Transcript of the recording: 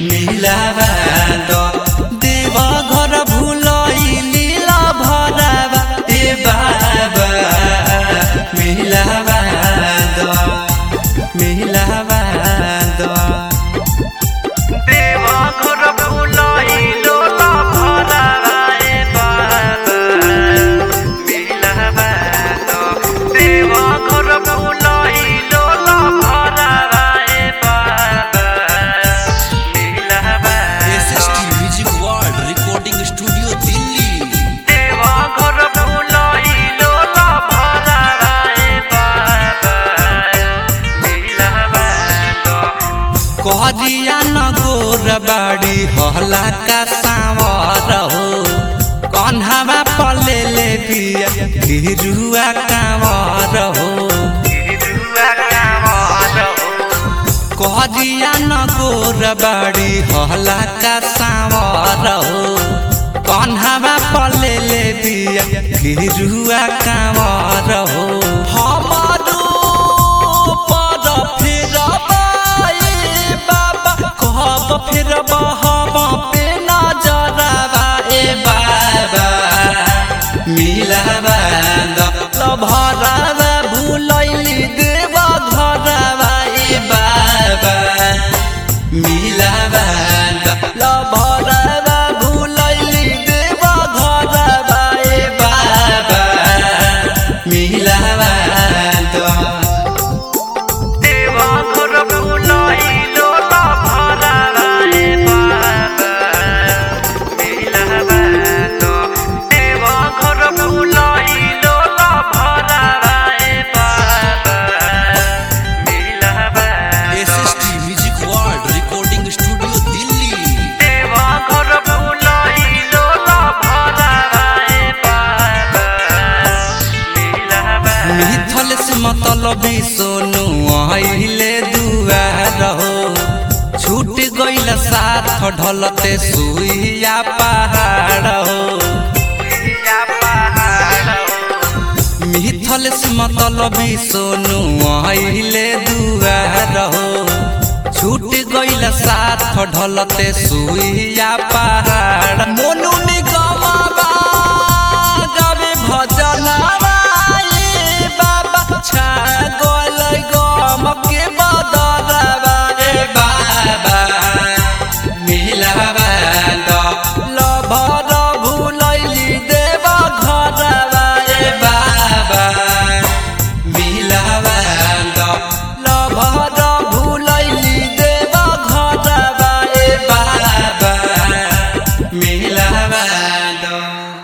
मिलावा दो देव घर भुलैली भरावा ए बाबा मिलावा दो मिलावा दो देव घर भुलैलो भरावा ए बाबा मिलावा दो देव घर भुलैलो भरावा ए बाबा मिलावा SST music world recording studio Delhi देवा घर भुलैलो भरावा ए बाबा मिलावा दो कहरिया न गोर बाड़ी हला का सावर हो कन्हवा पले ले बिया गिरुआ कांवर हो कहरिया न गोर बाड़ी हला का सावर हो कन्हवा पले ले बिया गिरुआ कांवर हो हमारो पर फिरबा ए बाबा कहब फिरबा हम पे नजरबा ए बाबा मिलबा द भरबा भुलैली देव घरबा ए बाबा मिलबा द भरबा भुलैली देव घरबा ए बाबा मिलबा द देवा घर भुलैलो भरावा ए बाबा मिलावा दो देवा घर भुलैलो भरावा ए बाबा मिलावा दो SST music world recording studio Delhi देवा घर भुलैलो भरावा ए बाबा मिलावा मिथल से मतलबी सोनू आइले दुआर हो छूट गइल साथ ढलते सुइया पहाड़ हो मिथल से मतलबी सोनू आइले दुआर हो छूट गइल साथ ढलते सुइया पहाड़ मोनू निगमबा गावे भजनवा ए बाबा छा गइल गम के बदलवा ए बाबा मिलावा द लभर भुलैली देव घरवा ए बाबा मिलावा द लभर भुलैली देव घरवा ए बाबा मिलावा द